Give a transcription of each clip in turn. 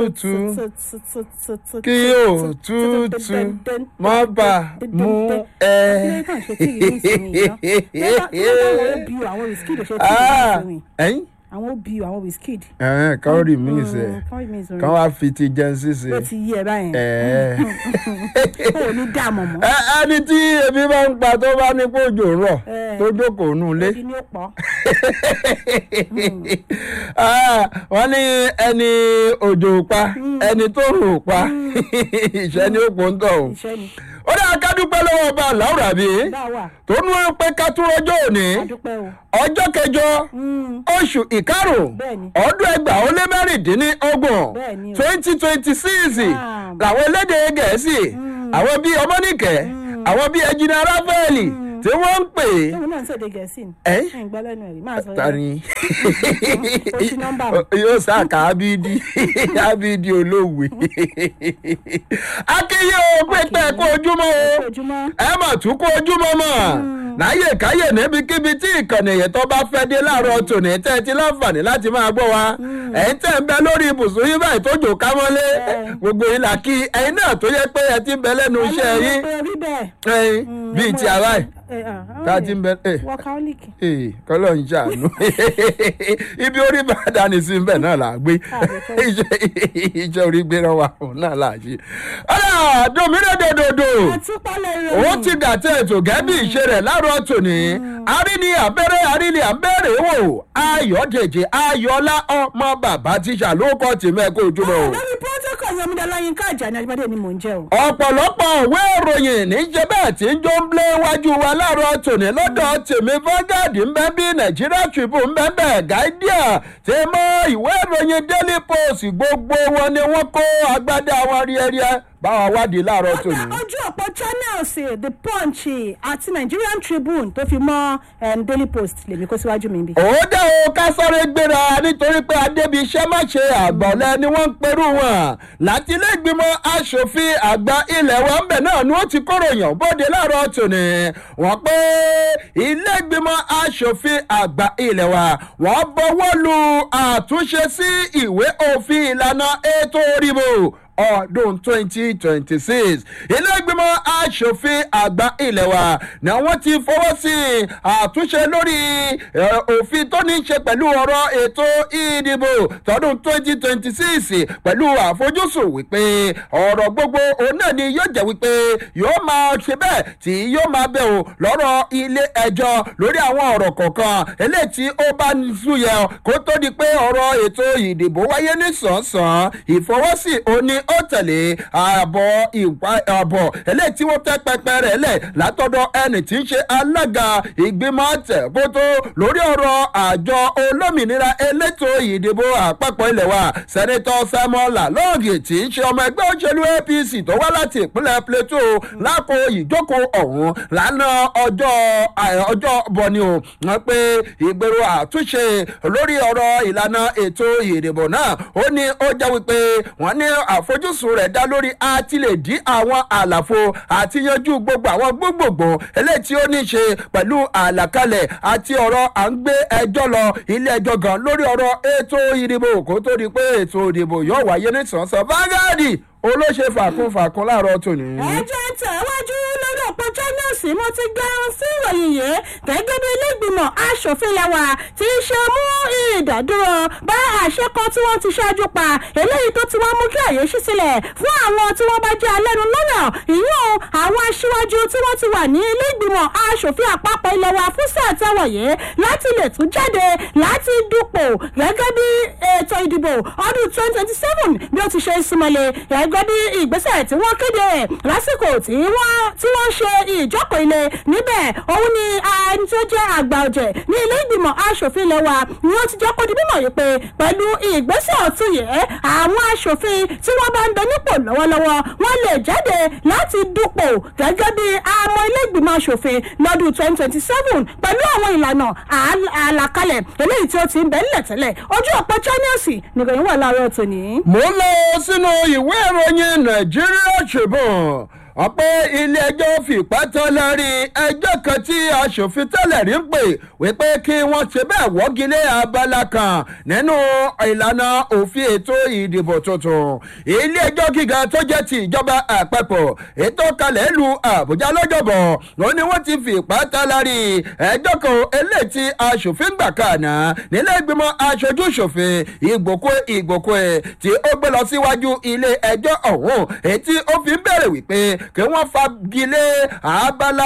tútù kí òtútù má bà mú ẹ. ẹyin àwọn obi àwọn wizkid. ẹ̀hẹ́n kan rí mi sẹ̀ kọ́rí mi sọ̀rọ̀ kan wá fi ti jẹun ṣíṣe. ó ti yí ẹ báyẹn. ẹ̀ẹ́. ó ní dààmú mọ́. Ẹ- ẹni tí ebi bá ń pa tó bá ní kó òjò ń rọ̀ Ẹ. tó jókòó nù lé. ebi ni ó pọ̀. Ah, wọ́n ní ẹni òjò pa ẹni tó rò pa ìṣẹ́ ni ó pò ń tọ̀ o. iṣẹ́ ni. ó dáa ká dúpẹ́ lọ́wọ́ ọba Láùrà bí bá wà tó nú pé ká tún rọjọ́ òní a dúpẹ́ o. ọjọ́ kẹjọ Mm, oṣù ìkarùn Bẹ́ẹ̀ni. ọdún ẹgbàá ó lé mẹ́rìndínlọ́gbọ̀n Bẹ́ẹ̀ni o. twenty twenty six Wow. làwọn elédè gẹ̀ẹ́sì àwọn bíi ọmọnìkẹ́ àwọn bíi ẹjìnà ráfẹ́ẹ̀lì tí wọ́n ń pè é. tóun náà ń ṣèdè gẹ̀ẹ́sì ni. Ẹ́? ẹ̀ ń gbọ́ lẹ́nu ẹ̀rí máa sọ ta ni Ó ṣí nọ́mbà mi. yóò sáàkà ábídí ábídí olóòwe akínyé o pépé kó ojúmọ́ o ojúmọ́. ẹ mà tún kó ojúmọ́ mọ́ láyè káyè níbikíbi tí ìkànnì yẹn tó bá fẹ́ dé láàárọ̀ tòní tẹ́ ẹ ti láǹfààní láti máa gbọ́ wa ẹ̀yin tẹ́ ń bẹ lórí ibùsùn yín báyìí tó jò ká mọ́lé Bẹ́ẹ̀. gbogbo yín là kí ẹ̀yin náà tó yẹ pé ẹ ti ń bẹ lẹ́nu iṣẹ́ yín rí bẹ́ẹ̀. ẹ̀yin bíi ti àwa yìí tá a ti ń bẹ ẹ̀ workaholic. ee kọlọ ń ṣàánú ibi orí bá dání sí bẹ́ẹ̀ náà là á gbé iṣẹ́ iṣẹ́ orí gbéra wa òun náà là á ṣe. ọ̀rọ̀ domínà dòdòdò àtúpalẹ̀ rẹ̀. ó ti gàtẹ́ ètò gẹ́bí ìṣe rẹ̀ láàárọ̀ tòní àríní abẹ́rẹ́ àríní abẹ́rẹ́ wò ayọ̀dèjì ayọ̀lá ọmọ bàbá tíṣà ló kọ́ tìmẹ́ kó ojúmọ́ o lórí protocol yọmídàlá yín ká ìjà ní ajíbádé ni mò ń jẹ́ o. ọ̀pọ̀lọpọ̀ òwe ìròyìn níjẹ́ bẹ́ẹ̀ tí ń jó ń blé wájú wa láàárọ̀ tòní lọ́dọ̀ tèmi Vanguard ń bẹ́ bí Nigeria Tribune ń bẹ́ bẹ́ẹ̀ Guardian tí mọ ìwé ìròyìn Daily Post gbogbo wọn ni wọ́n kó agbádá wọn ríẹ́ríẹ́ báwa wádìí láàárọ̀ tòní. ojú ọ̀pọ̀ channels the punch àti Nigerian Tribune tó fi mọ́ em, Daily Post lèmi kó síwájú mi bí. ó dẹ́ o ká sáré gbéra nítorí pé adébíṣẹ́ má ṣe àgbọ̀lẹ̀ ni wọ́n ń perú wọn láti ilé ìgbìmọ̀ asòfin àgbà ilẹ̀ wa ń bẹ̀ náà ni wọ́n ti kóròyìn bóde láàárọ̀ tòní wọ́n pé ilé ìgbìmọ̀ asòfin àgbà ilẹ̀ wa wọ́n bọwọ́ lu àtúnṣe sí ìwé òfin ìlànà ètò òrìbò ọdún twenty twenty six ilé ìgbìmọ̀ asòfin àgbà ilẹ̀ wa ni wọ́n ti fọwọ́ sí àtúnṣe lórí eh, òfin tó ní í ṣe pẹ̀lú ọ̀rọ̀ ètò ìdìbò tọdún twenty twenty six pẹ̀lú àfojúsùn wípé ọ̀rọ̀ gbogbo òun náà ni yóò jẹ́ wípé yóò máa ṣe bẹ́ẹ̀ tí yóò máa bẹ̀ o lọ́rọ̀ ilé ẹjọ́ lórí àwọn ọ̀rọ̀ kọ̀ọ̀kan eléyìí tí ó bá ń súyẹ kó tó di pé ọ̀rọ̀ ètò ìdìbò wáyé ní sàn-án ìfọwọ́sí òní ó tẹ̀lé ààbọ̀ ìwà ààbọ̀ eléyìí tí wọ́n tẹ́ pẹpẹ rẹ̀ lẹ̀ látọ̀dọ̀ ẹni tí ń ṣe alága ìgbìmọ̀ tẹ̀kótó lórí ọ̀rọ̀ àjọ olómìnira elétò ìdìbò àpapọ̀ ilẹ̀ wa sẹ́nitọ́ Samuel Lalong tí ń ṣe ọmọ ẹgbẹ́ òṣèlú APC tó wá láti ìpínlẹ̀ Plateau lákò ìjókòó ọ̀hún lánàá ọjọ́ à- ọjọ́ bọ̀ni o wọ́n pé ìgbèrò àtúnṣe lórí ọ̀rọ̀ ìlànà ètò ìdìbò náà ó ní ó jẹ́ wípé wọ́n ní àfojúsùn rẹ̀ dá lórí àti lè dí àwọn àlàfo àti yanjú gbogbo àwọn gbogbogbò eléyìí tí ó ní ṣe pẹ̀lú àlàkalẹ̀ àti ọ̀rọ̀ à ń gbé ẹjọ́ lọ ilé ẹjọ́ gan lórí ọ̀rọ̀ ètò ìdìbò kó tó di pé ètò ìdìbò yóò wáyé ní sànsán Vanguard olóṣè fàkún fàkún láàárọ̀ tòní. ẹ jẹ́ tẹ̀wájú lórí ọ̀pọ̀ channels mo ti gbẹrun sí ìròyìn yìí gẹ́gẹ́ bí ilé ìgbìmọ̀ asòfin lẹ́wà tí í ṣe mú ìdádúró bá àṣẹ kan tí wọ́n ti ṣáájú pa eléyìí tó ti wá mú kí àyè ṣí sílẹ̀ fún àwọn tí wọ́n bá jẹ́ alẹ́nu lọ́rọ̀ ìyún àwọn aṣíwájú tí wọ́n ti wà ní ilé ìgbìmọ̀ asòfin àpapọ̀ ilẹ̀ wa fún sáà táwọn yìí láti lè tún jáde láti dupò gẹ́gẹ́ bí ètò ìdìbò ọdún twenty twenty seven bí ó ti ṣe ń súnmọ́lé gẹ́gẹ́ bí ìgbésẹ̀ tí wọ́n kéde rẹ̀ lásìkò tí wọ́n tí wọ́n ṣe ìjókòó ilé níbẹ̀ òun ni ẹni tó jẹ́ àgbà ọ̀jẹ̀ ní ilé ìgbìmọ̀ asòfin ilẹ̀ wa ni ó ti jẹ́ kó di mímọ̀ yìí pé pẹ̀lú ìgbésẹ̀ ọ̀tún yìí àwọn asòfin tí wọ́n bá ń bẹ nípò lọ́wọ́lọ́wọ́ wọ́n lè jáde láti dupò gẹ́gẹ́ bí àmọ́ ilé ìgbìmọ̀ asòfin lọ́dún twenty twenty seven pẹ̀lú àwọn ìlànà àl- àlàkalẹ̀ eléyìí tí ó ti ń bẹ nílẹ̀ tẹ́lẹ̀ ojú ọ̀pọ̀ channels nìròyìn wà láàárọ̀ tòní. mo ń lọ sínú ìwé ìròyìn Nigeria Tribune ọ̀pẹ́ ilé-ẹjọ́ fìpá tán lórí ẹjọ́ kan tí aṣòfin tẹ́lẹ̀ rí ń pè wípé kí wọ́n ṣe bẹ́ẹ̀ wọ́gilé abala kan nínú ìlànà òfin ètò ìdìbò tuntun ilé-ẹjọ́ gíga tó jẹ́ ti ìjọba àpapọ̀ ètò kalẹ̀ lu àbújá lọ́jọ́bọ̀ ó ní wọ́n ti fìpá tán lórí ẹjọ́ kan eléyìí tí aṣòfin gbà kàná nílé ìgbìmọ̀ aṣojú ṣòfin ìgbòkó ìgbòkó ẹ̀ tí ó gbé lọ síwájú ilé ẹjọ́ ọ̀hún èyí tí ó fi ń bẹ̀rẹ̀ wípé kí wọ́n fagilé abala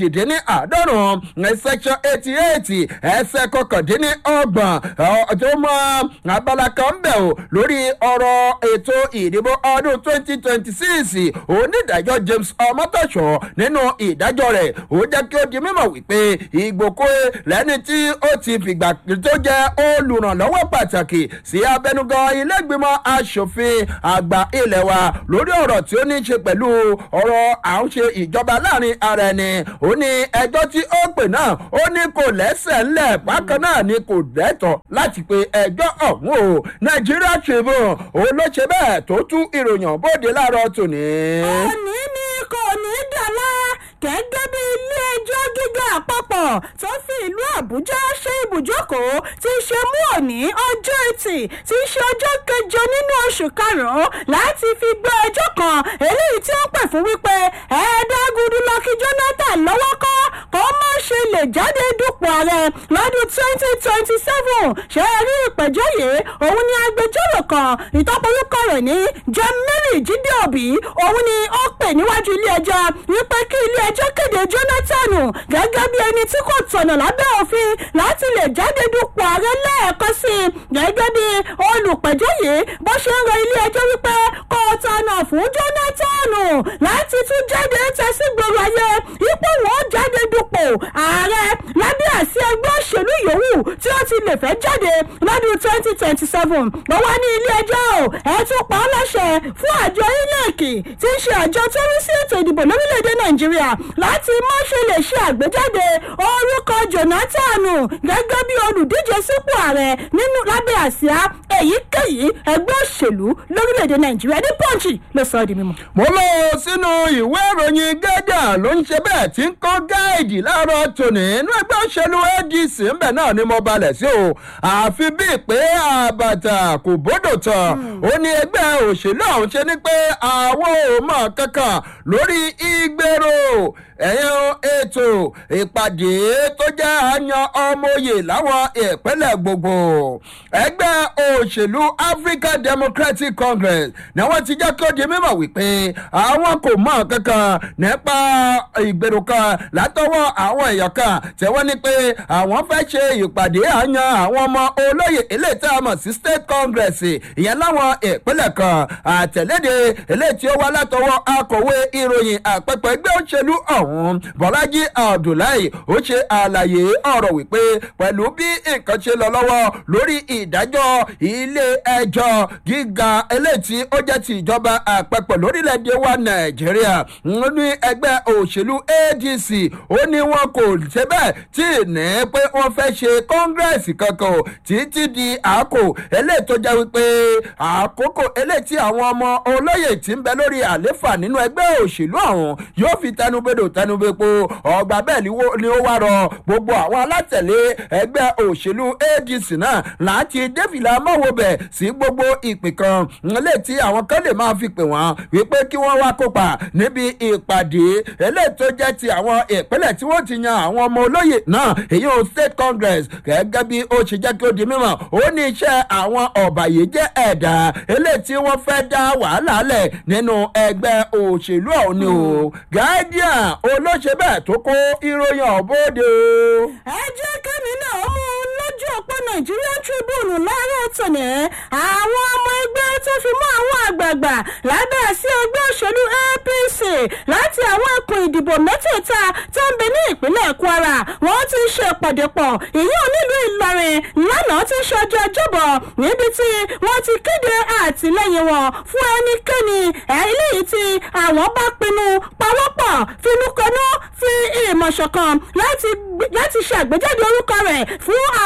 kejìdínláàádọ́rùn-ún section eighty eight ẹsẹ̀ kọkàndínlọ́gbọ̀n tó mọ abala kan bẹ̀ o lórí ọ̀rọ̀ ètò ìdìbò ọdún twenty twenty six onídàájọ́ james ọmọtọ̀ṣọ́ nínú ìdájọ́ rẹ̀ ó jẹ́ kí ó di mímọ̀ wípé ìgbòkó lẹ́ni tí ó ti fìgbà tó jẹ́ olùrànlọ́wọ́ pàtàkì sí abẹnugan ilé ìgbìmọ̀ asòfin àgbà ilẹ̀ wa lórí ọ̀rọ̀ tí ó ní í ṣe pẹ̀lú ọ̀rọ̀ à ń ṣe ìjọba láàrin ara ẹni ó ní ẹjọ́ tí ó pè náà ó ní kò lẹ́sẹ̀ ńlẹ̀ bákan náà ni kò dẹ́tọ̀ láti pe ẹjọ́ ọ̀hún o nàìjíríà tribune òun ló ṣe bẹ́ẹ̀ tó tú ìròyìn bóde láàárọ̀ tòní. òní ni kò ní dàlá gẹ́gẹ́ bí ilé-ẹjọ́ gíga àpapọ̀ tó fi ìlú àbújá ṣe ibùjókòó ti ṣe mú òní ọjọ́ etí tí í ṣe ọjọ́ kẹjọ nínú oṣù karùn-ún láti fi gbọ́ ẹjọ́ kan eléyìí tí ó pè fún wípé ẹ̀ẹ́dẹ́gùdù lọ́kì jonathan lọ́wọ́ kọ́ kó má ṣe lè jáde dupò ààrẹ lọ́dún twenty twenty seven ṣe é rí ìpẹ́jọ́ yìí òun ni agbẹjọ́rò kan ìtọ́pọ̀lùkọ rẹ̀ ní john mary jíde òbí òun ni ó pè níwájú ilé-ẹjọ́ wípé kí ilé-ẹjọ́ kéde jonathan gẹ́gẹ́ bí ẹni tí kò tọ̀nà lábẹ́ òfin láti lè jáde dupò ààrẹ lẹ́ẹ̀kan sí i gẹ́gẹ́ bí olùpẹ̀jọ́ yìí bó ṣe ń rọ ilé-ẹjọ́ wípé kò tọ̀nà fún jonathan láti tún jáde tẹ̀sí gbòòrò ayé ipò wọn jáde dupò ààrẹ lábẹ́ àsí ẹgbẹ́ òṣèlú yòówù tí ó ti lè fẹ́ jáde lọ́dún twenty twenty seven wọ́n wá ní ilé-ẹjọ́ ẹ tún pa á láṣẹ fún àjọ inec tí í ṣe àjọ tó rí sí ètò ìdìbò lórílẹ̀‐èdè nàìjíríà láti má ṣe lè ṣe àgbéjáde orúkọ jonathan gẹ́gẹ́ bí olùdíje sípò ààrẹ nínú lábẹ́ àsíá èyíkéyìí ẹgbẹ́ òṣèlú lórílẹ̀‐èdè nàìjíríà ní pọ́ǹchì ló sọ ọ́ di mímọ́. mo lọ sínú ìwé ìròyìn gẹ́gà ló ń ṣe bẹ́ẹ̀ tí ń kọ́ gáàdì láàárọ̀ tòní inú ẹgbẹ́ òṣèlú adc ńbẹ̀ náà ni mo balẹ̀ sí o àfi bíi pé àbàtà kò bódò tán ó ní ẹgbẹ́ òṣèlú ọ̀hún ṣe ni pé àwọn ò mọ̀ kankan lórí ìgbèrò ẹ̀yìn ètò ìpàdé tó jẹ́ àyàn ọmọye láwọn ìpínlẹ̀ gbogbo ẹgbẹ́ òṣèlú african democratic congress ni wọ́n ti jẹ́ kí ó di mímọ̀ wípé àwọn kò mọ̀ kankan nípa ìgbèrò kan látọwọ́ àwọn èèyàn kan tí wọ́n ní pé àwọn fẹ́ ṣe ìpàdé àyàn àwọn ọmọ olóyè eléyìí tí a mọ̀ sí state congress ìyẹn láwọn ìpínlẹ̀ kan àtẹ̀léde eléyìí tí ó wá látọwọ́ akọ̀wé ìròyìn àpẹpẹ ẹgbẹ́ òṣèlú ọ̀hún bọ́lájí abdullahi ó ṣe àlàyé ọ̀rọ̀ wípé pẹ̀lú bí nǹkan ṣe lọ lọ́wọ́ lórí ìdájọ́ ilé ẹjọ́ gíga eléyìí tí ó jẹ́ ti ìjọba àpapọ̀ lórílẹ̀‐èdè wa nàìjíríà ní ẹgbẹ́ òṣèlú adc ó ní wọn kò ṣe bẹ́ẹ̀ tí ní pé wọ́n fẹ́ ṣe kọ́ngírẹ́sì kankan o títí di àkó eléyìí tó jẹ́ wípé àkókò eléyìí tí àwọn ọmọ olóyè tí ń bẹ lórí àléfà nínú ẹgbẹ́ òṣèlú ọ̀hún yóò fi tẹnubodò tẹnubepo ọgbà bẹ́ẹ̀ ni ó wá rọ gbogbo àwọn alátẹ̀lé ẹgbẹ́ òṣèlú adc náà láti dẹ́fìlà mọ́wọ́bẹ̀ sí gbogbo ìpè kan eléyìí tí àwọn kan lè máa fi pè wọ́n wípé kí wọ́n wá kópa níbi ìpàdé eléyìí tó jẹ́ ti àwọn ìpínlẹ̀ tí wọ́n ti yan àwọn ọmọ olóyè náà èyí ò state congress gẹ́gẹ́ bí ó ṣe jẹ́ kí ó di mímọ̀ ó ní iṣẹ́ àwọn ọ̀bàyéjẹ́ ẹ̀dá eléyìí tí wọ́n fẹ́ dá wàhálà lẹ̀ nínú ẹgbẹ́ òṣèlú ọ̀hún ni o guardian olóṣè bẹ́ẹ̀ tó kó ìròyìn ọ̀bọ̀dé o. ẹ jẹ́ kẹ́mi náà mú un lójú ọ̀pọ̀ nigerian tribune láàárọ̀ tòní àwọn ọmọ ẹgbẹ́ tó fi mọ́ àwọn àgbààgbà lábẹ́ sí ẹgbẹ́ òṣèlú apc láti àwọn ẹkùn ìdìbò mẹ́tẹ̀ẹ̀ta tó ń bẹ ní ìpínlẹ̀ kwara wọ́n ti ṣe ìpàdé pọ̀ ìyẹn nílùú ìlọrin lánàá ti ṣọjọ́ ọjọ́bọ̀ níbi tí wọ́n ti kéde àtìlẹ́yìn wọn fún ẹnikẹ́ni eléyìí tí àwọn bá pinnu pawọ́pọ̀ finúkọnú fi ìmọ̀ ṣọ̀kan láti ṣe àgbéjáde orúkọ rẹ̀ fún àwọn ètò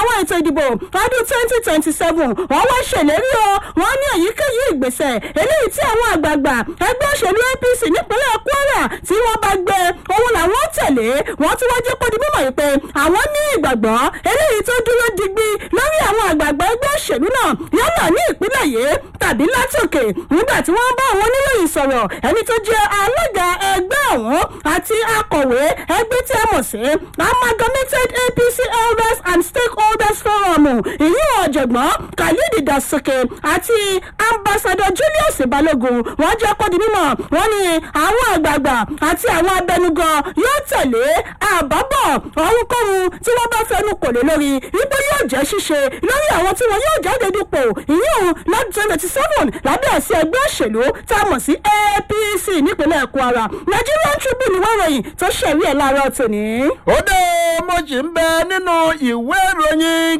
ìdìbò ọdún twenty twenty seven wọ́n wá ṣèlérí o wọ́n ní èyíkéyìí ìgbésẹ̀ eléyìí tí àwọn àgbààgbà ẹgbẹ́ òṣèlú apc nípínlẹ̀ kwara tí wọ́n bá gbé òun làwọn tẹ̀lé wọ́n tún wá jẹ́ kó di mímọ̀ yìí pé àwọn ní ìgbàgbọ́ eléyìí tó dúró digbí lórí àwọn àgbààgbà ẹgbẹ́ òṣèlú náà yálà ní ìpínlẹ̀ yìí tàbí látòkè nígbà tí wọ́n bá àwọn oníròyìn sọ̀rọ̀ ẹni tó jẹ́ alága ẹgbẹ́ ọ̀hún àti akọ̀wé ẹgbẹ́ tí a mọ̀ sí amalgamated apc elders and stakeholders forum ìyún ọ̀jọ̀gbọ́n khalid dasoke àti ambassador julius balogun wọ́n jẹ́ kó di mímọ̀ wọ́n ní àwọn àgbààgbà àti àwọn abẹnugan yóò tẹ̀lé àbábọ̀ ohunkóhun tí wọ́n bá fẹnu kò lé lórí ipò yóò jẹ́ ṣíṣe lórí àwọn tí wọ́n yóò jáde dupò ìyún lọ́dún twenty seven lábẹ́ àṣẹ ẹgbẹ́ òṣèlú tá a mọ̀ sí apc nípínlẹ̀ kwara nigerian tribune ìwé ìròyìn tó ṣẹ̀rí ẹ̀ láàárọ̀ tòní. ó dé mo sì ń bẹ nínú ìwé ìròyìn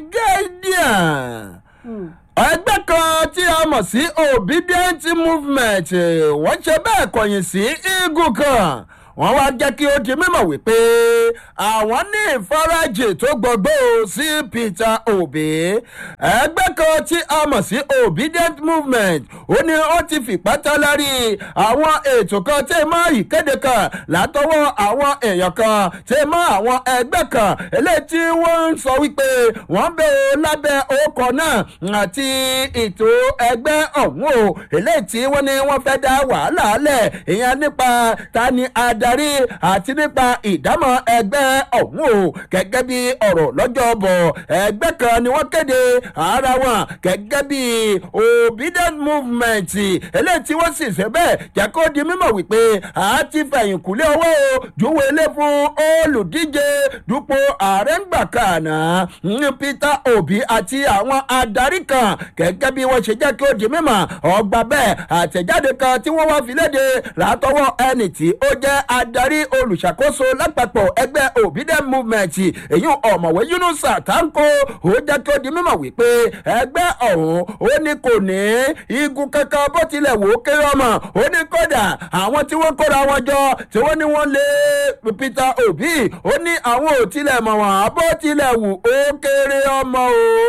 guardian ẹgbẹ́ kan tí a mọ̀ sí obedient movement wọ́n ṣe bẹ́ẹ̀ kọ̀yìn sí eagle kan wọ́n wá jẹ́ kí ó di mímọ̀ wípé àwọn ní ìfarajì tó gbogbo sí peter obi ẹgbẹ́ kan tí a mọ̀ sí obedient movement ó ní ó ti fìpá tán lárí àwọn ètò kan tí mọ́ ìkéde kan látọwọ́ àwọn èèyàn kan tí mọ́ àwọn ẹgbẹ́ kan eléyìí tí wọ́n ń sọ wípé wọ́n bẹ o lábẹ́ ọkọ̀ náà àti ètò ẹgbẹ́ ọ̀hún o eléyìí tí wọ́n ní wọ́n fẹ́ dá wàhálà lẹ̀ ìyẹn nípa ta ni adarí àti nípa ìdámọ̀ ẹgbẹ́ ọ̀hún o gẹ́gẹ́ bí ọ̀rọ̀ lọ́jọ́ bọ̀ ẹgbẹ́ kan ni wọ́n kéde ara wọn gẹ́gẹ́ bí obedient movement eléyìí tí wọ́n sì ṣe bẹ́ẹ̀ jẹ́ kó di mímọ̀ wípé a ti fẹ̀yìn kúlé owó o júwe ilé fún olùdíje dupò ààrẹ ń gbà kàná ní peter obi àti àwọn adarí kan gẹ́gẹ́ bí wọ́n ṣe jẹ́ kí ó di mímọ̀ ọgbà bẹ́ẹ̀ àtẹ̀jáde kan tí wọ́n wá fi léde látọwọ́ ẹnì tí ó jẹ́ adarí olùṣàkóso lápapọ̀ ẹgbẹ́ obedient movement èyí ọ̀mọ̀wé yunusa tanko ó jẹ́ kí ó di mímọ̀ wípé ẹgbẹ́ ọ̀hún ó ní kò ní igun kankan bó tilẹ̀ wò ó kéré ọmọ ó ní kódà àwọn tí wọ́n kóra wọn jọ tí wọ́n ní wọ́n lé peter obi ó ní àwọn ò tilẹ̀ mọ̀ wọ́n bó tilẹ̀ wù ó kéré ọmọ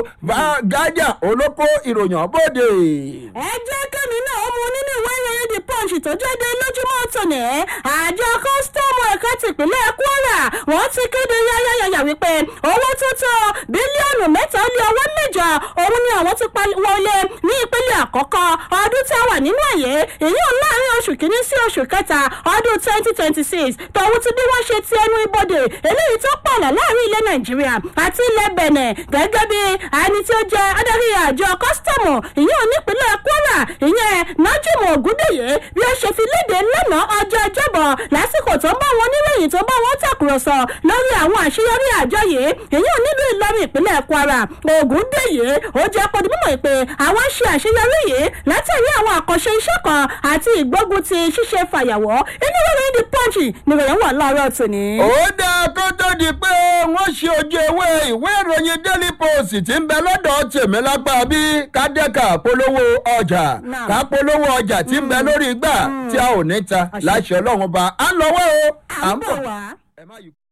o gájà olóko ìròyìn bóde. ẹ jẹ́ kẹ́mi náà mú nínú ìwé ìròyìn the punch tó jáde lójúmọ́ tòní àjọ kọ́sítọ́ọ̀mù ẹ̀ka tìpínlẹ̀ kwara wọ́n ti kéde yáyáyáyà wípé owó tó tó bílíọ̀nù mẹ́ta lé owó mẹ́jọ òun ni àwọn ti wọlé ní ìpínlẹ̀ àkọ́kọ́ ọdún tí a wà nínú ẹ̀yẹ èyí ò láàrin oṣù kìíní sí oṣù kẹta ọdún twenty twenty six tòun ti bí wọ́n ṣe ti ẹnu ibodè eléyìí tó pọ̀lọ̀ láàrin ilẹ̀ nàìjíríà àti ilẹ̀ bẹ̀nẹ̀ gẹ́gẹ́ bí ẹni tí ó jẹ́ adarí àjọ kọ́sítọ́ọ̀mù ìyẹn onípínlẹ̀ kwara ìyẹn nájúmọ̀ ògúndèyẹ bí ó ṣe fi léde lánàá ọjọ́ ọjọ́bọ̀ lásìkò tó ń bá wọn oníròyìn tó bá wọn tàkùrọ̀sọ lórí àwọn àṣeyọrí àjọ yìí èyí ò nílùú ìlọrin ìpínlẹ̀ kwara ògúndèyẹ ó jẹ́ pọ́n mímọ̀ pé àwọn ṣe àṣeyọrí yìí látàrí àwọn àkànṣe iṣẹ́ kan àti ìgbógun ti ṣíṣe fàyàwọ́ inú ìròyìn the punch nìròyìn wà láàárọ̀ tòní. ó dáa kó tó di pé wọ́n ṣe ojú ewé ìwé ìròyìn daily post ti ń bẹ lọ́dọ̀ tèmi lápá bí kádẹ́ka polówó ọjà ká polówó ọjà tí ń bẹ lórí igbá tí a ò ní ta láṣẹ ọlọ́run ba á lọ́wọ́ o à ń bọ̀ wá. ẹ má yí